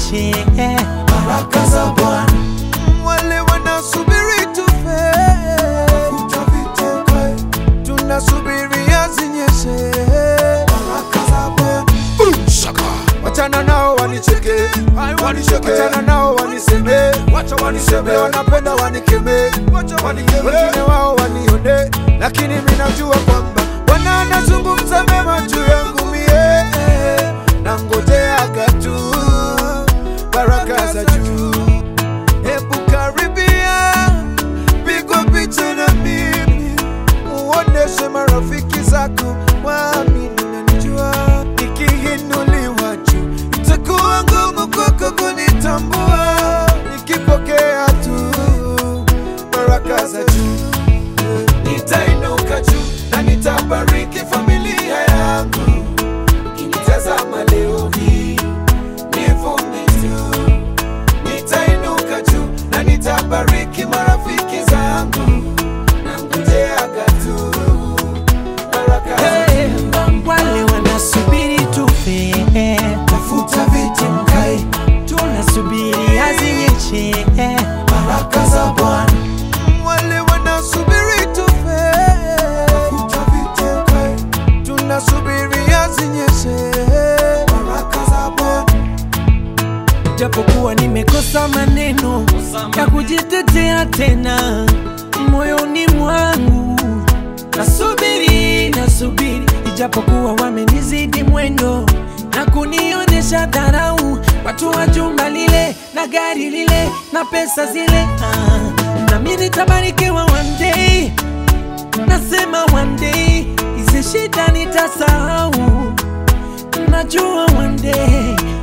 zinyeshe baraka za Bwana wale wanasubiri tufe, utaviteka, tunasubiria zinyeshe. baraka za Bwana Wachana nao wanicheke, wanicheke. wachana nao waniseme, wacha waniseme, wanapenda wanikeme, wengine wao wanione, lakini mimi najua kwamba Bwana anazungumza mema juu yangu mie, na ngojeaga tu baraka za juu. Hebu karibia, pigwa picha na mimi, uoneshe marafiki zako waamini nanijua, nikiinuliwa juu itakuwa ngumu kwako kunitambua, nikipokea tu baraka za juu nitainuka juu na nitabariki familia yangu. Ukinitazama leo hii nivune tu, nitainuka juu na nitabariki marafiki zangu, na ngojeaga tu baraka za Hey, wale wanasubiri tufe tafuta viti mkae, tunasubiri azinyeshe baraka za Bwana wale wanasubiri tufe, tafuta viti mkae, tunasubiria zinyeshe. baraka za Bwana japokuwa nimekosa maneno ya kujitetea tena moyoni mwangu nasubiri nasubiri ijapokuwa wamenizidi mwendo na kunionyesha dharau watu wa jumba lile na gari lile na pesa zile ah, nami nitabarikiwa one day nasema one day hizi shida nitasahau najua one day